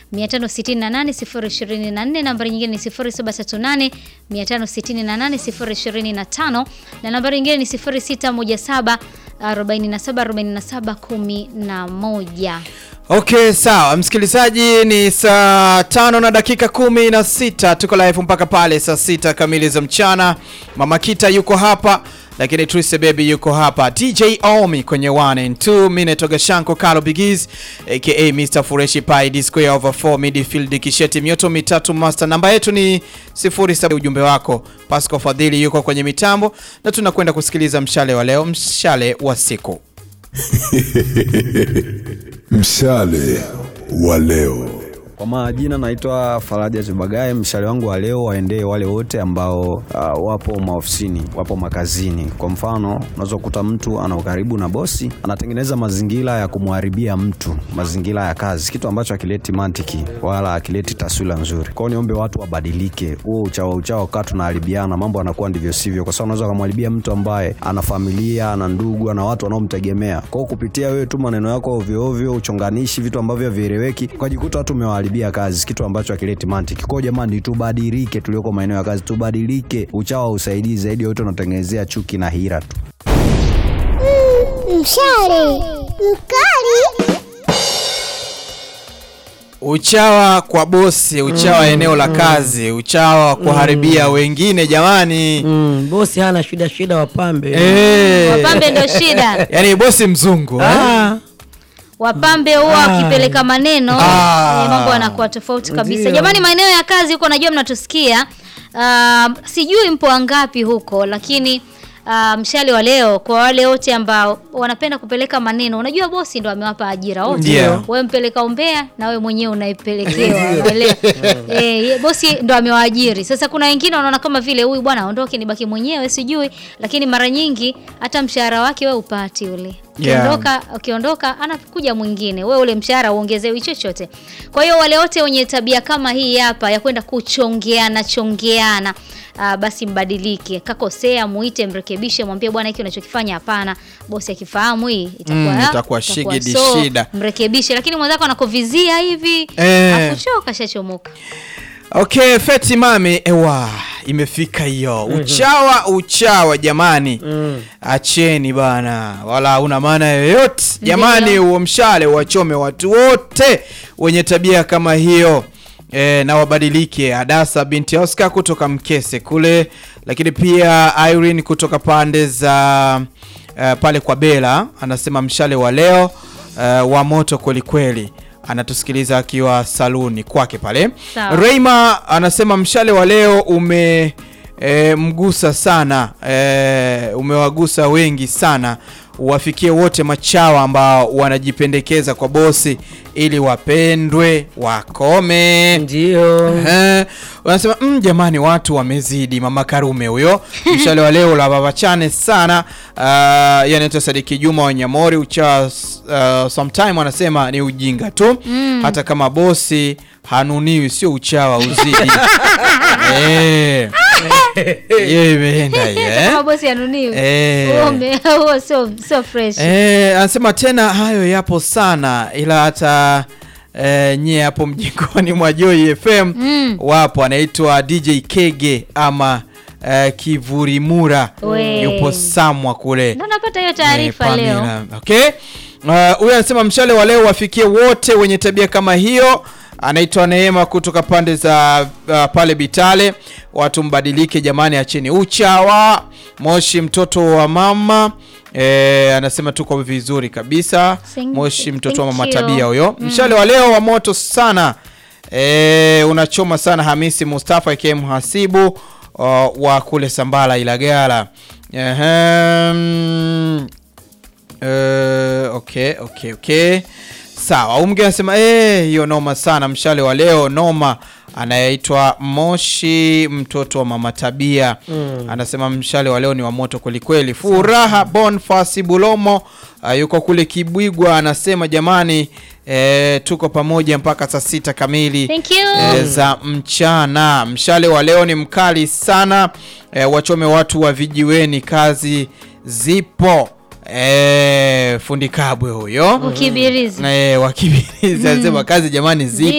568 024, nambari nyingine ni 0738 568 025 na nambari nyingine ni 0617 47 47 11. Okay, sawa msikilizaji, ni saa tano na dakika kumi na sita tuko live mpaka pale saa sita kamili za mchana. Mama Kita yuko hapa, lakini Trise Baby yuko hapa, DJ Omi kwenye 1 and 2, mimi natoka Shanko Kalo Bigis aka Mr Fureshi Pai D square over 4 midfield kisheti mioto mitatu master. Namba yetu ni 07. Ujumbe wako Pasco Fadhili yuko kwenye mitambo, na tunakwenda kusikiliza mshale wa leo, mshale wa siku. Mshale wa leo. Kwa majina naitwa Faraja Chibagaye. Mshale wangu wa leo waendee wale wote ambao uh, wapo maofisini, wapo makazini. Kwa mfano, unaweza kukuta mtu ana ukaribu na bosi, anatengeneza mazingira ya kumharibia mtu mazingira ya kazi, kitu ambacho hakileti mantiki wala hakileti taswira nzuri. Kwa hiyo niombe watu wabadilike, huo uchawa uchawa kaa tunaharibiana, mambo anakuwa ndivyo sivyo, kwa sababu unaweza kumharibia mtu ambaye ana familia, ana ndugu, ana watu wanaomtegemea. Kwa hiyo kupitia wewe tu maneno yako ovyo ovyo, uchonganishi, vitu ambavyo havieleweki, ukajikuta watu umewaharibia kazi, kitu ambacho hakileti mantiki. Kwa hiyo jamani, tubadilike, tulioko maeneo ya kazi tubadilike. Uchawa usaidii zaidi, yote unatengenezea chuki na hira tu. Mshale mkali Uchawa kwa bosi, uchawa eneo la kazi, uchawa kuharibia wengine jamani. Mm, bosi hana shida shida wapambe. Eh. Wapambe ndio shida. Yaani bosi mzungu eh? Ah, Wapambe huwa wakipeleka maneno Ah. eh, mambo yanakuwa tofauti kabisa. Ndio. Jamani, maeneo ya kazi huko najua mnatusikia. Ah, sijui mpo wangapi huko, lakini ah, mshale wa leo kwa wale wote ambao wanapenda kupeleka maneno. Unajua bosi ndo amewapa ajira wote. Ndio. Wewe mpeleka umbea na wewe mwenyewe unaipelekewa. unaelewa? Eh, ye- bosi ndo amewaajiri. Sasa kuna wengine wanaona kama vile huyu bwana aondoke nibaki mwenyewe sijui, lakini mara nyingi hata mshahara wake wewe upati ule. Yeah. Ukiondoka ukiondoka anakuja mwingine, wewe ule mshahara uongezewi chochote. Kwa hiyo wale wote wenye tabia kama hii hapa ya kwenda kuchongeana chongeana, aa, basi mbadilike. Kakosea, muite, mrekebishe, mwambie bwana, hiki unachokifanya hapana. Bosi akifahamu hii itakuwa Mm, ah, itakuwa itakuwa shigidi so, shida. Mrekebishe, lakini mwenzako anakovizia hivi Eh. akuchoka, shachomoka. Okay, Feti mami, ewa imefika hiyo. Uchawa uchawa jamani. Acheni bana. Wala hauna maana yoyote. Jamani, Ndio. huo mshale wachome watu wote wenye tabia kama hiyo. E, na wabadilike. Adasa binti Oscar kutoka Mkese kule, lakini pia Irene kutoka pande za uh, pale kwa Bela anasema mshale wa leo uh, wa moto kweli kweli anatusikiliza akiwa saluni kwake pale. Sawa. Reima anasema mshale wa leo ume e, mgusa sana e, umewagusa wengi sana, wafikie wote machawa ambao wanajipendekeza kwa bosi ili wapendwe wakome. ndio. Eh, wanasema mm, jamani watu wamezidi. Mama Karume huyo mshale wa leo la babachane sana. Uh, yeye anaitwa Sadiki Juma wa Nyamori ucha uh, sometime anasema ni ujinga tu hata kama bosi hanuniwi, sio uchawa uzidi. eh, yeye imeenda hiyo eh? Kama bosi anuniwi. Eh. Huo ume- Huo sio sio fresh. Eh, anasema tena hayo yapo sana ila hata eh, nyie hapo mjingoni mwa Joy FM wapo, anaitwa DJ Kege ama eh, Kivurimura We. yupo Samwa kule Ndio napata hiyo taarifa Eh, leo. Pamela. Okay. Uh, huyu anasema mshale wa leo wafikie wote wenye tabia kama hiyo. Anaitwa Neema kutoka pande za uh, pale Bitale. Watu mbadilike jamani, acheni uchawa. Moshi mtoto wa mama eh, anasema tuko vizuri kabisa. Thank- Moshi mtoto wa thank mama you. tabia huyo. Mshale wa leo wa moto sana. E, unachoma sana Hamisi Mustafa aka mhasibu uh, wa kule Sambala Ilagala. Ehem. Eh, okay, okay, okay. Sawa, huyu mwingine anasema eh, hiyo noma sana mshale wa leo noma. Anayeitwa Moshi mtoto wa mama Tabia anasema mshale wa leo ni wa moto kwelikweli. Furaha Bonfasi Bulomo uh, yuko kule Kibwigwa anasema jamani, eh, tuko pamoja mpaka saa sita kamili Thank you. eh, za mchana. Mshale wa leo ni mkali sana eh, wachome watu wa vijiweni, kazi zipo. Eh, fundi kabwe huyo Ukibirizi. eh, wakibirizi anasema kazi jamani zipo